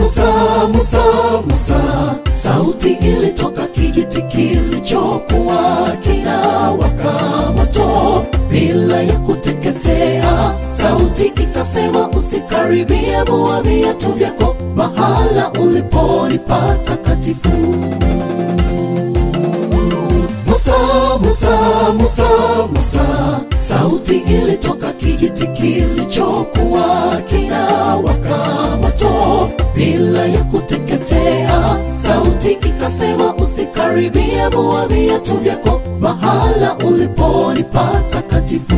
Musa, Musa, Musa, sauti ilitoka kijiti kilichokuwa kinawaka moto bila ya kuteketea. Sauti ikasema, usikaribie, vua viatu vyako mahala ulipolipa takatifu. Musa, Musa, Musa, Musa, sauti ilitoka kijiti kilichokuwa kinawaka moto bila ya kuteketea. Sauti ikasema, usikaribie, vua viatu vyako mahala ulipolipa takatifu.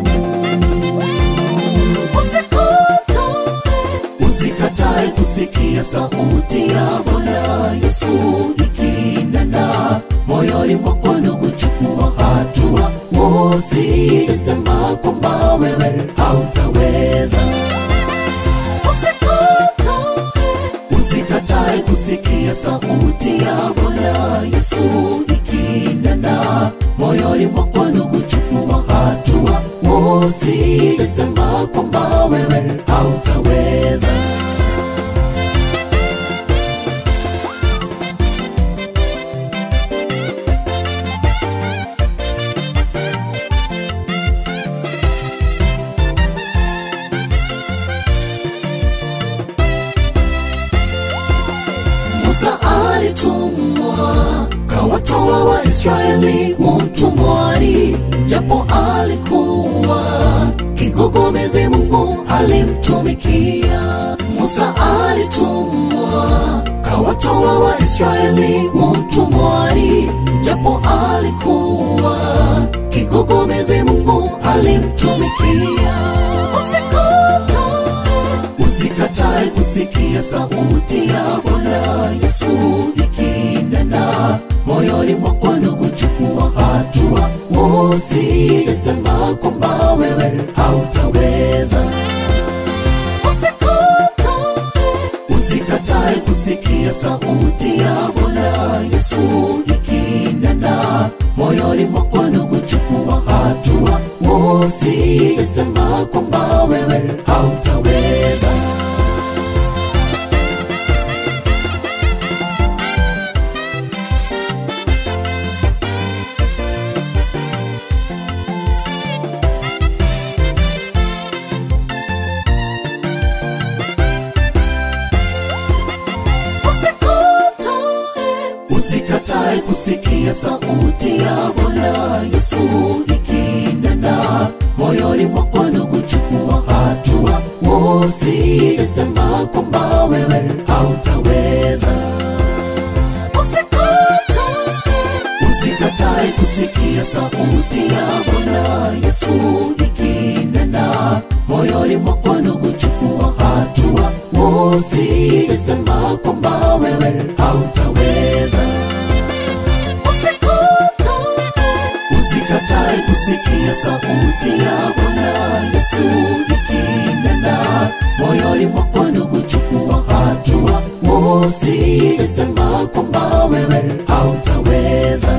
Usikatae, usikatae kusikia sauti ya Bwana Yesu ikinena moyoni mwako, ndugu, chukua hatua, usisema kwamba wewe hautaweza. Usikatae, usikatae kusikia sauti ya Bwana Yesu ikinena moyoni mwako, ndugu, chukua hatua, usisema kwamba wewe hautaweza. Musa alitumwa kawatoa Waisraeli utumwani, japo alikuwa kigogomezi, Mungu alimtumikia. Musa alitumwa kawatoa Waisraeli utumwani, japo alikuwa kigogomezi, Mungu alimtumikia. Usikatae, usikatae kusikia sauti ya Bwana Yesu ikinena moyoni mwako, ndugu, chukua hatua, usisema kwamba wewe hautaweza. Usikatae, usikatae kusikia sauti ya Bwana Yesu ikinena moyoni mwako, ndugu, chukua hatua, usisema kwamba wewe hautaweza. Usikatae, usikatae kusikia sauti ya Bwana Yesu ikinena moyoni mwako, ndugu, chukua hatua, usisema kwamba wewe hautaweza. Usikatae, usikatae kusikia sauti ya Bwana Yesu ikinena moyoni mwako, ndugu, chukua hatua, usisema kwamba wewe hautaweza. Usikatae, usikatae kusikia sauti ya Bwana Yesu ikinena moyoni mwako, ndugu, chukua hatua, usisema kwamba wewe hautaweza.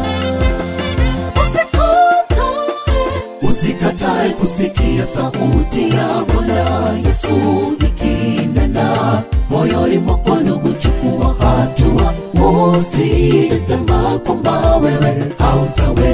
Usikatae, usikatae kusikia sauti ya Bwana Yesu ikinena moyoni mwako, ndugu, chukua hatua, usisema kwamba wewe hautaweza.